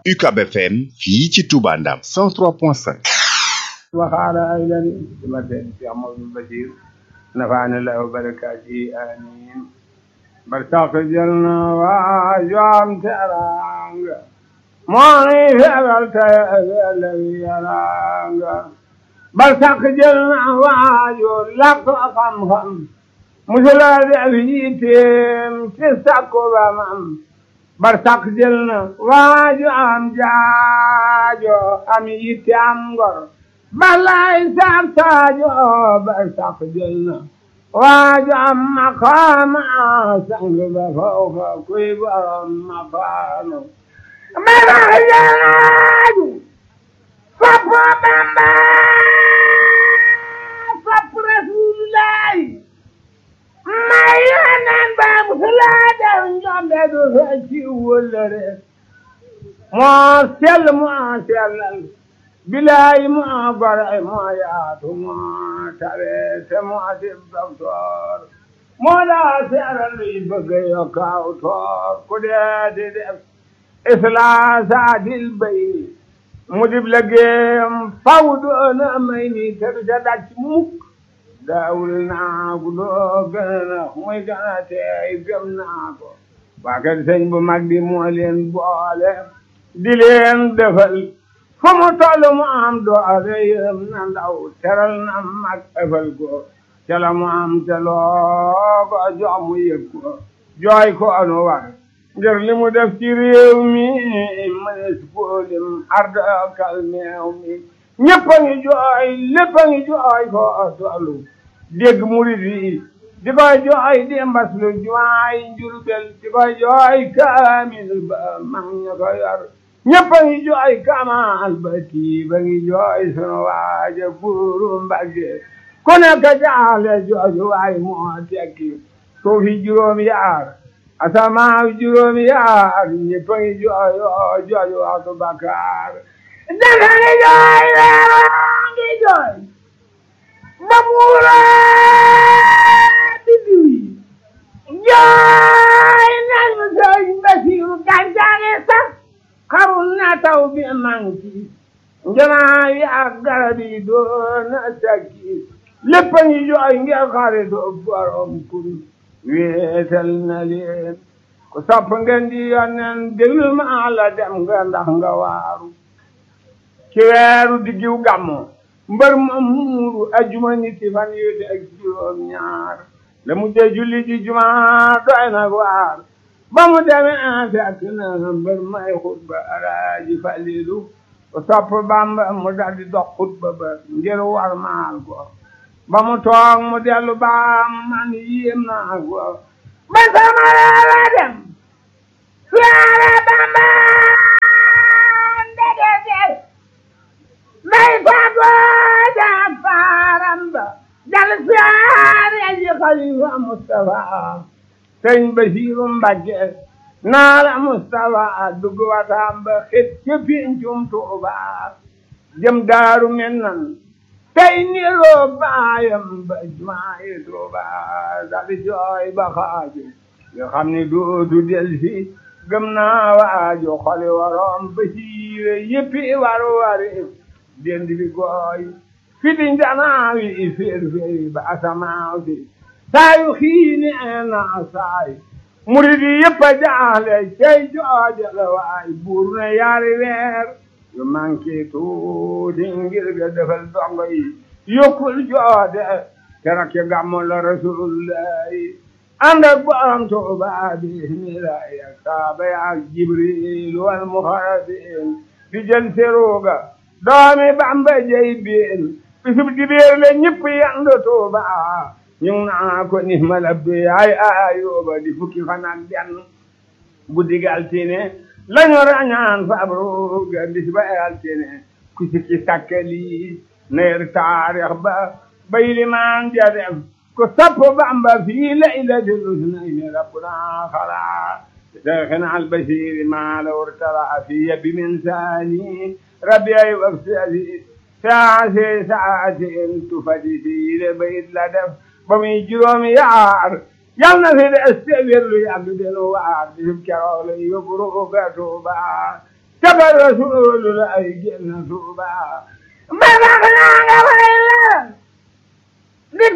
UCAB FM fii ci Touba Ndam 103.5 وقال أيضا مثل في عمر البشير نفعنا الله وبركاته آمين برتاق جلنا وجام ترانغ ماني فعلت الذي يرانغ برتاق جلنا وجو لك خم خم مثل ذئبيتم تسكو بمم برتاق جلنا وجام جاجو أميتي أمغر balay sax saajo bar sax jël na waajo am maqaama sang ba fawka kuy borom maqaama barax jaaju fopp bamba fopp rasulillahi may yonen ba musulaa dew njombe du fecci wëllëre moo sell moo sellal bilaay moo gore moo yaatu moo tabe te moo dib docteur moo daa seeral luy bëgg yokkaaw toor ku dee di def islaa dil bay mu dib liggéeyam faw doona may ni te du ca daj mukk daawul naa ku doo gën a muy gën a teey gëm naa ko waa kër sëñ bu mag bi moo leen boole di leen defal fu mu toll mu am doole yëm na ndaw teral na mag ëfal ko ca la mu am te loo ko jox mu yëg ko jooy ko anu war ngir li mu def ci réew mi mënees koo lim arda kal meew mi ñëpp a ngi jooy lépp a ngi jooy ko tollu dégg murid yi di koy jooy di mbas lu jumaay njurbel di koy jooy kaamil ba mag ña ko yor ñëpp a ngi jooy kamal ba kii ba ngi jooy sunu waaja buuru mbagge ku nekk jaale jooju waay moo tekki suufi juróom yaar asamaaw juróom yaar ñëpp a ngi jooy oo jooju waxtu bakkaar dafa ngi jooy weeroo ngi jooy ba buura biddiw yi jooy nañu sëñ Basiiru gàncax sax xarul na taw bi manki njanaa yi ak garab yi doon na sakki lépp a ngi jooy ngir xaritu borom kun wéetal na leen ku sopp ngeen di yonnen déglu ma la dem nga ndax nga waaru ci weeru diggiw gàmmo mbër ma muuru ajuma niti fan yu ak juróom ñaar la mu jee julli ji juma doy na waar ba mu demee fekk na mbër may xutba alaaji falilu ku sopp bamba mu daldi dox xutba ba ngir war maal ko ba mu toog mu dellu baam man yéem naa ko ba sama la dem siyaare bamba ndege del may fago ja faaram ba dal siyaare ji xalifa Mustafa sëñ Basiiru Mbàkke naala Mustafa dugg wataam ba xet ca pincum Tuuba jëm daaru mennan tey niroo baayam ba jumaayi Tuuba dali jooy ba xaaju nga xam ni dootu del si gëm naa waaju xoli waroom Basiire yëppi waru wari dend bi gooy fi di njanaawi féer féeri ba asamaaw si saayu xiini na saay murid yi yëpp a jaale cey jooja la waay buur na yaari weer yu manqué tuuti ngir ga defal dongo yi yokkul joode keroog ci gàmmu la rasulullahi ànd ak borom Tuuba bismillahi ak saaba ya ak jibril wal muxarabin di jël seruga doomi Bamba jey biin bisub dibéer la ñëpp yandu Tuuba ñu ngi naa ko ni ma labdu yaay ayuba di fukki fan ak benn guddi gi altine lañu rañaan fabru ga bis ba altine ku sikki sakkali neer taarix ba bay limaan ja def ku sapp bamba fii laylatil usnayni rabbuna xala شيخنا البشير ما لو ارتلع في يبي من ثاني ربي وفسالي ساعة ساعة تفدي في لبيت لدف ba muy juróomi yaar yal na fi des te wérlu yàgg delu waar bisub keroog la yóbbu ruuga Tuuba saba rasuulu la ay génn tuuba ba tax naa nga way la di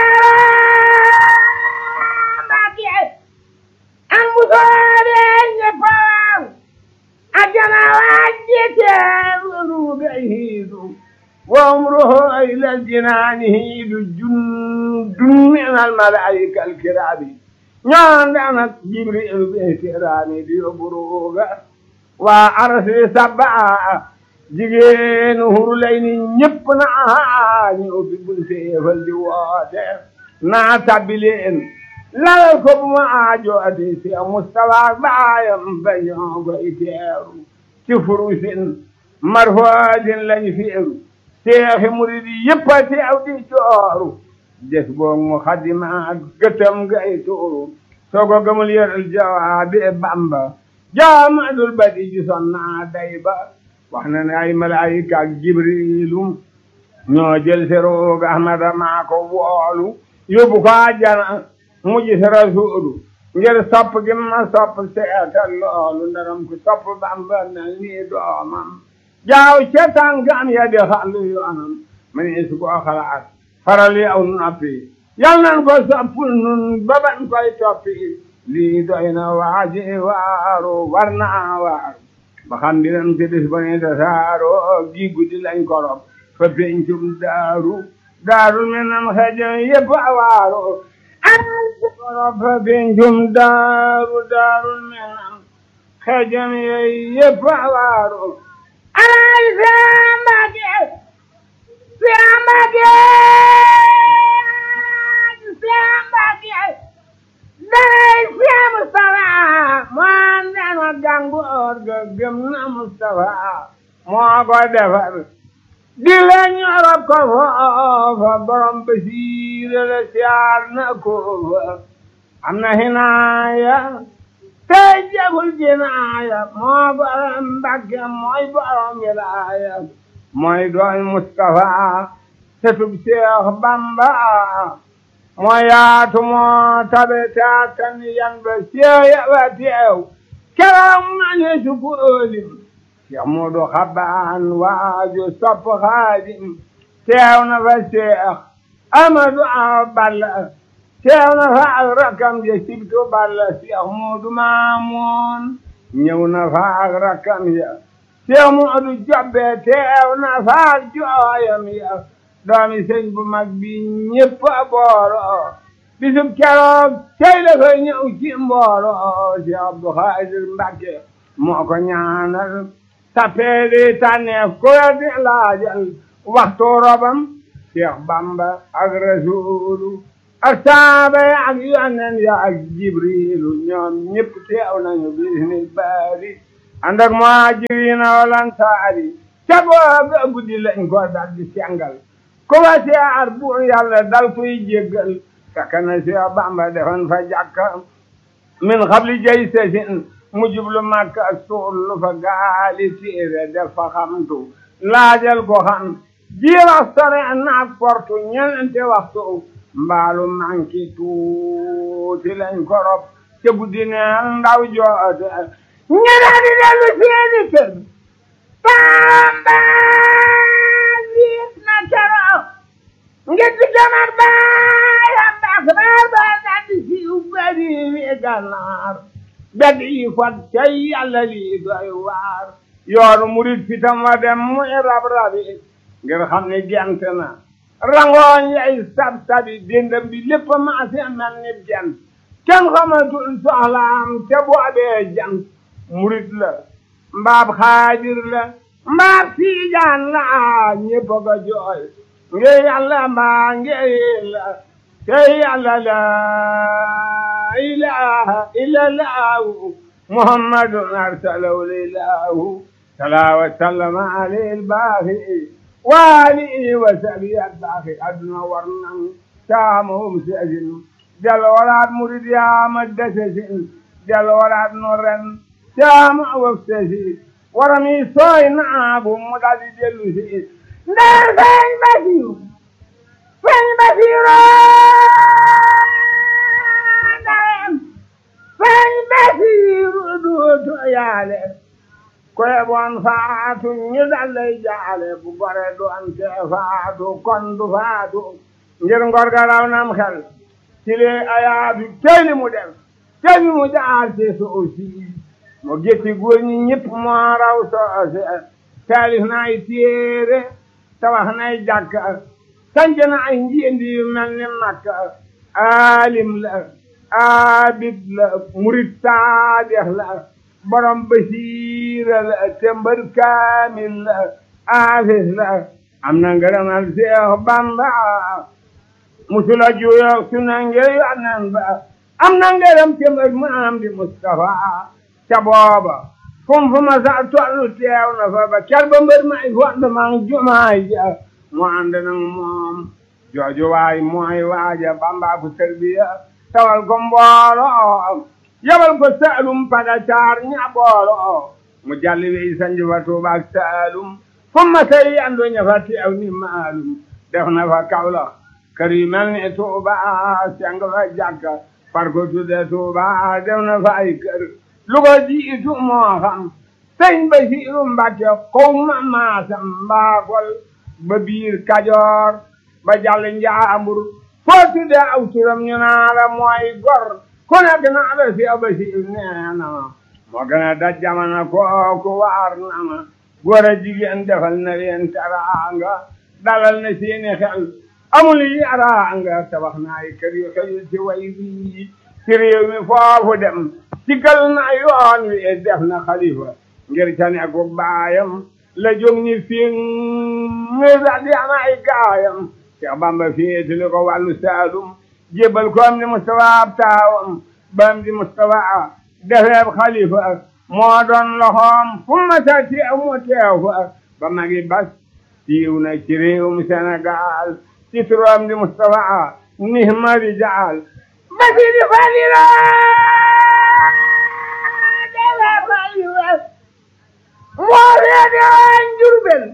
feera Mbàkke am bu soobee ñëpp waaw ajjana wàjji teeru ga hiidu wa umruhu ila aljinaani hiidu jundun min almalaika alkiraami ñoon danak jibril be kiraami di yóbbu ruuga waa arsi sabaa jigéenu hurulay ni ñëpp naa ñu ubbi bunteefal di woote naa tabbi leen lal ko bu ma aajooti si Mustafa baayam ba ñoo koy teeru ci furusin marfoodin lañ feeru seexi murid yëpp a teew di jooru des boog mu xadima gëtam gay tuuru soo ko gëmul yëral jawaabi Bamba jaamadul badi ji son naa day ba wax na ne ay malaayika ak jibrilu ñoo jël si roog ahmada maa ko woolu yóbbu ko àjjana mu gis rasuulu ngir sopp gi ma sopp seetal loolu ndaram ko sopp bamba mel nii doomam jaaw ca tànkam ya di xàllu yoonam ma ne su ko xalaat faral yi aw noppi yal nan ko soppul nun ba ban koy toppi lii doy na waaji waaru war naa waaru ba xam dinam ci bis ba ne tasaaro gi guddi lañ korob fa pencum daaru daaru mi nam xejo yëpp a waaru ay korob fa pencum daaru daaru mi nam xejo yëpp a waaru ay sambake sambake sambake day si Mustafa moo dema gàngoor ga gëm na Mustafa moo ko defar di la ñorob ko foofa borom basiira la siyaar na ko fa am na hinaaya tey jagul jinaaya moo borom Mbàkke mooy borom wilaaya mooy dooy Mustafa setub Seex Bamba moo yaatu moo tabe taatan yan ba seeya ba teew keroog ma ne su ko ëlim Seex Moodu Xabaan waaju sopp Xaadim teew na fa Seex Amadu Awa Balla teew na fa ak rakkam ja sibtu Balla Seex Moodu Maamoon ñëw na fa ak rakkam ya Seex Moodu Jobbe teew na fa ak jooyam ya doomi sëñ bu mag bi ñëpp a booro bisub keroog tey la koy ñëw ci mbooro si Abdu Xaadir Mbàkke moo ko ñaanal tapee di tànneef ku la di laajal waxtu robam Cheikh Bamba ak Rasuulu ak saaba ya ak yonen ya ak Jibriilu ñoom ñëpp teew nañu bisnil baari ànd ak muhaajiriina wal ansaari ca booba guddi lañ ko dal di sengal ku wa siyaar bu yàlla dal kuy jéggal fekk na Seex Bamba defoon fa jàkka min xabli jay sesin mu jublu Makka suul lu fa gaali téere def fa xamtu laajal ko xam jiirax sore naak portu ñeenti waxtu mbaalu manki tuuti lañ korop ca guddi neel ndaw joote ñene di dellu seeni kër Bamba na keroog ngir di jamar baayam baax baar ba daldi siiw bari wi gànnaar bedd yi fat cay yàlla lii doy waar yoonu murit fitam wa dem muy rab rabi ngir xam ne gent na rangooñ yay sab sabi dendam bi lépp maase mel ni gent kenn xamatul soxlaam te boobee jant murit la mbaab xaadir la mbaab tiijaan la ñépp a ko jooy nge yàlla mbaa nge la te yàlla la ilaha illa lahu muhammadun arsalahu lilahu salaa wa sallama alayhi albaaxi wa alihi wa sahbihi albaaxi adduna war nan taamahum seesin del waraat murid yaama desesin del waraat no ren taama waf sesi waram yi sooy naabu mu daldi dellu si ndar feeñ basiru feeñ basiru ndarem feeñ basiru duutu yaale ko yeboon faatu ñu dal lay jaale bu gore doon te faatu kon du faatu ngir ngor ga raw nam xel ci lee ayaatu tey li mu def tey li mu jaar ci soosi mu gétti góor ñi ñëpp moo raw soose taalif na ay téere tabax na ay jàkka sanc na ay njiendi yu mel ni makka aalim la abid la murid saadex la borom basiira la tembar kaamil la aafis la am na ngërëmal Seex Bamba musula juyoog su na ngir yonen ba am na ngërëm tembar maam di Mustafa ca booba fum fu ma sa tollu teew na fa ba ker ba mbër may fond mang jumaay ja mu ànd nag moom jooju waay mooy waaja Bamba ku tarbiya tawal ko mbooloo yabal ko saalum pada caar ña booloo mu jalli wey sanji fa Tuuba ak saalum fu ma say yandu ña fa teew ni maalum def na fa Kawlax kër yu mel ni Tuuba seng fa jàkka far ko tudde Tuuba def na fa ay kër lu ko jiitu moo xam sëñ Basiiru Mbàkke kow ma maasam mbaakol ba biir Kajoor ba jàll Njaambur foo tudde aw turam ñu naa la mooy gor ku nekk naa la si Basiiru nee na ma moo gën a daj jamono kooku waar na ma góor a jigéen defal na leen teraanga dalal na seeni xel amul yaraanga tabax na ay kër yu xëyul ci way bii ci réew mi foofu dem sigal na yoon wi def na xalifa ngir ca nekku baayam la jóg ñi fi ngir di am ay gaayam Cheikh Bamba féetali ko wàllu Saalum jébbal ko am di Mustafa ab taawam ba am di Mustafa defeeb xalifa moo doon loxoom fu ma sa teew mu teew fa ba magi bas siiw na ci réewum Sénégal ci turam di Mustafa nihma rijaal basi di falila moo reede waan Jurbel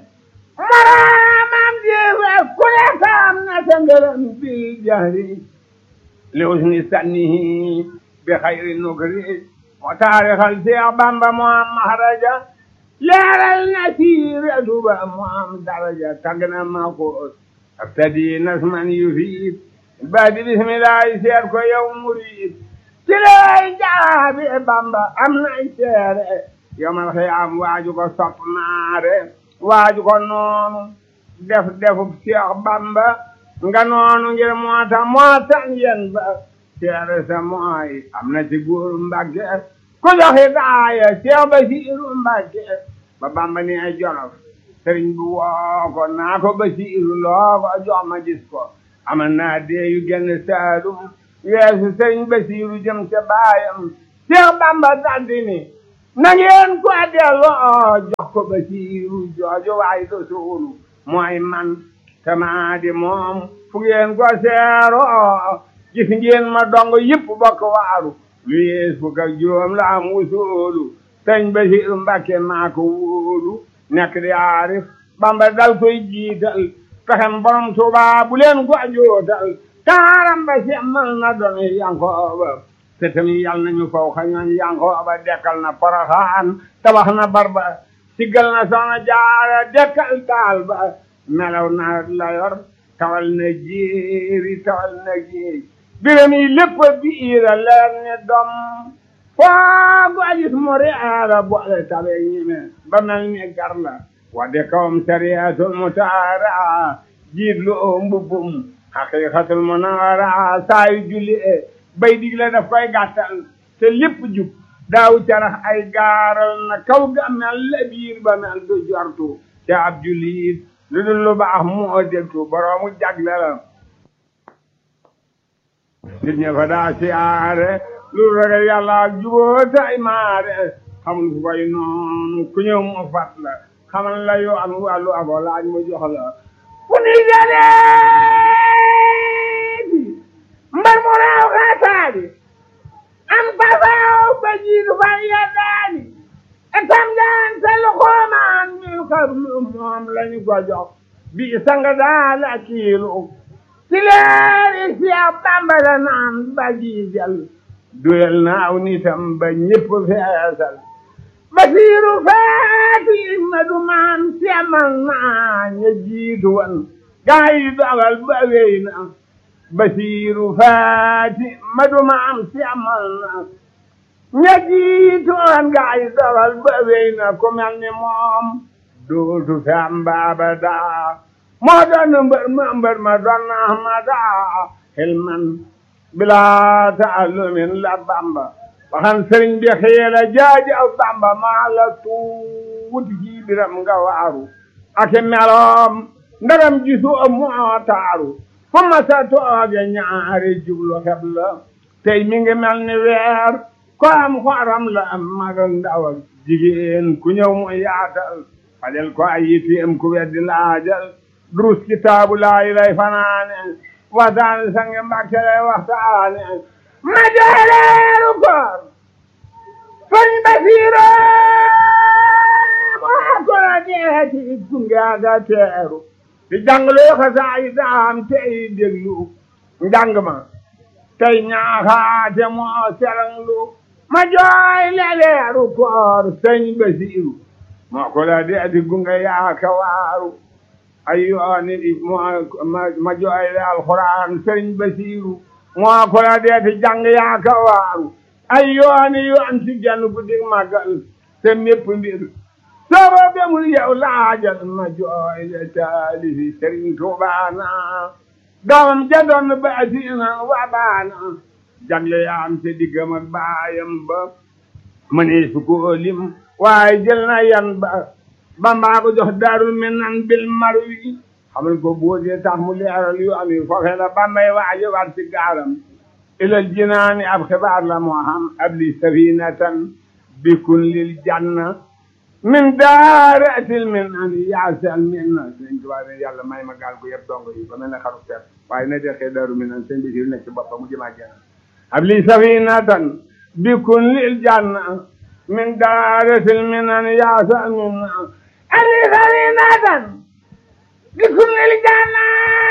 maraamam jeewe ku ne saam na sa ngërëm bi jahri li usni sannihi bi xayri nukri moo taarixal Seex Bamba moo am mahraja leeral na siiratu ba moo am daraja tagg na ma ko abtadi nasman yufiid baadi bismillahi seet ko yow murid ci lay jaabi Bamba am nay seere yomal xiyaam waaju ko sopp maare waaju ko noonu def defub Seex Bamba nga noonu ngir moo tax moo tax yen ba seere sa mooy am na ci góoru Mbàkke ku joxe daaya Seex Basiiru Mbàkke ba Bamba ni ay Jolof sëriñ bu woo ko naa ko Basiiru loo ko jox ma gis ko amal naa dee yu genn Saalum weesu sëriñ Basiiru jëm ca baayam Seex Bamba daldi ni na ngeen ko delloo jox ko Basiiru jooju waay do suulu mooy man tamaa di moom fu ngeen ko seeroo gis ngeen ma dong yëpp bokk waaru lu yees fukk ak juróom la am wusoolu sëñ Basiiru Mbàkke maa ko wóolu nekk di aarif Bamba dal koy jiital pexem borom Tuuba bu leen ko jootal taaram ba semmal na doon Yankooba sëtam yi yal nañu faw xañoon Yankooba dekkal na Poroxaan tabax na barba siggal na Soxna Jaara dekkal taal ba melaw na la yor tawal na jéeri tawal na géej biram yi lépp biira leer ni dom foo go gis mu reera boole tabe ñime ba mel ni gar la wadde kawam sariyatul mutaara jiit lu oo mbubbum haqiqatul munawara saa yu julli e bay digle daf koy gàttal te lépp jub daaw carax ay gaaral na kaw ga mel la biir ba mel du jortu te ab jullit lu dul lu baax moo dégtu boroomu jagle la nit ña fa daa siyaare lu ragal yàlla ak juboo tay maare xamul fu koy noonu ku ñëw mu fat la xamal la yoo am wàllu abo laaj mu jox la fu ni jaleeti mbar mu raaw xaataadi am pasaaw ba jiitu fa yeddaani etam jaan sa luxoomaan mi xarlu moom lañu ko jox bi sanga daal a kiilu ci leeri Seex Bamba la naan ba jiijal duyal na aw nitam ba ñépp feesal basiiru faati ma du maam semal naa ña jiitu wan gaa yi dogal ba wéy na basiiru faati ma du maam semal naa ña jiitu wan gaa yi dogal ba wéy na ku mel ni moom dootu fi am baaba daa moo doon mbër ma mbër ma doon na ma daa xilman bilaa taallumin la bamba waxan sëriñ bi xiila jaaji aw bamba maa la tuuti ci biram nga waaru ak meloom ndaram gisu moo taaru fu ma sa tooge ñaari jublu xeb la tey mi ngi mel ni weer ko am xoram la am mag ak ndaw ak jigéen ku ñëw mu yaatal fajal ko ay yitteem ku weddi laajal durus kitaabu laayi lay fanaane waxtaane sange mbàkke lay waxtaane ma jooleeru koor sëñ Basiiro moo ko la deeti gunge aga teeru di jàngloo xasaay daam tey déglu njàng ma tey ñaaxaate moo seranglu ma jooy leeru koor sëñ Basiiru moo ko la deeti gunge yaaka waaru ay yooni ma jooy le alxuraan sëñ Basiiru moo ko la deeti jàng yaaka waaru ay yooni yoon ci genn guddi màggal te mépp mbir sooba bemul yow laajal ma jooy le taalifi sëriñ Tuubaana doomam ja doon baasina wa baana jagle yaam te diggam ak baayam ba mënee su ko lim waaye jël na yan ba bambaa ko jox daarul minan bil marwi xamal ko boo dee tax mu leeral yu am yi foofee la bambay waaje war ci gaaram ilal jinaani ab xibaar la moo xam ab li safinatan bikun lil janna min daaratil minan yaasal minna sëñ Tuubaa ne yàlla may ma gaal gu yëpp dongo yi ba mel ne xaru teer waaye na dexee daaru minan sëñ bi nekk ci boppam mu jëmaa jenn ab li safinatan bikun lil janna min daaratil minan yaasal minna ali safinatan bikun lil janna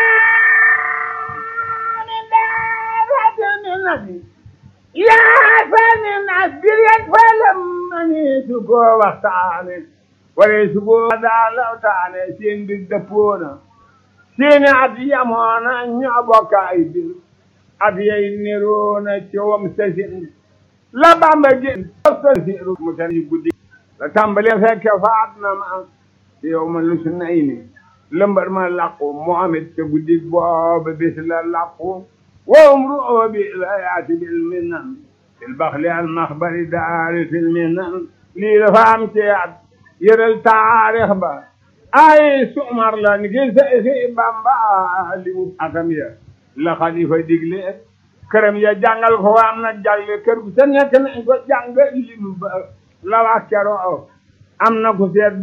min daaratil minan yaasal minna biryan falam mani su ko waxtaane wala su ko daa lawtaane seen bir dëppoona seeni at yamoona ñoo bokk ay bir at yay niroona coowam sasin la bamba gén sasiru mu ten yi guddi la tàmbale fekke faat na ma ci yow ma lu su nay ni lëmbar ma làqu Muhammad te guddi booba bis la làqu wowum ru'oo bi la yaati bil minan fil baxli al maxbari daari fil minan lii dafa am ci at yëral taarix ba ay sumar la ni ki Seexi Bamba li mu atam ya la xalifa digle këram ya jàngal ko am na jàlle kër gu sa nekk nañ ko jàng lim ba la wax keroo am na ku seet